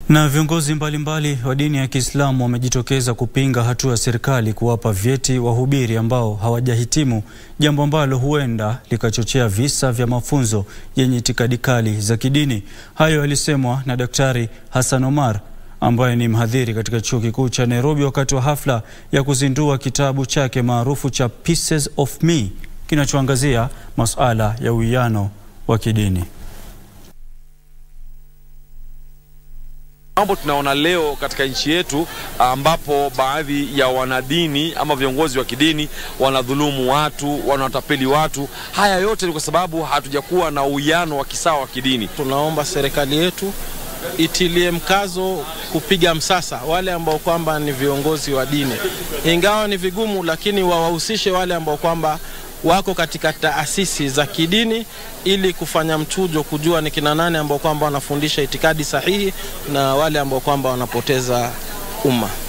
Na viongozi mbalimbali wa dini ya Kiislamu wamejitokeza kupinga hatua ya serikali kuwapa vyeti wahubiri ambao hawajahitimu, jambo ambalo huenda likachochea visa vya mafunzo yenye itikadi kali za kidini. Hayo yalisemwa na Daktari Hassan Omar ambaye ni mhadhiri katika Chuo Kikuu cha Nairobi wakati wa hafla ya kuzindua kitabu chake maarufu cha Pieces of Me kinachoangazia masuala ya uwiano wa kidini. Mambo tunaona leo katika nchi yetu ambapo baadhi ya wanadini ama viongozi wa kidini wanadhulumu watu, wanawatapeli watu. Haya yote ni kwa sababu hatujakuwa na uwiano wa kisawa wa kidini. Tunaomba serikali yetu itilie mkazo kupiga msasa wale ambao kwamba ni viongozi wa dini, ingawa ni vigumu, lakini wawahusishe wale ambao kwamba wako katika taasisi za kidini ili kufanya mchujo, kujua ni kina nani ambao kwamba wanafundisha itikadi sahihi na wale ambao kwamba wanapoteza umma.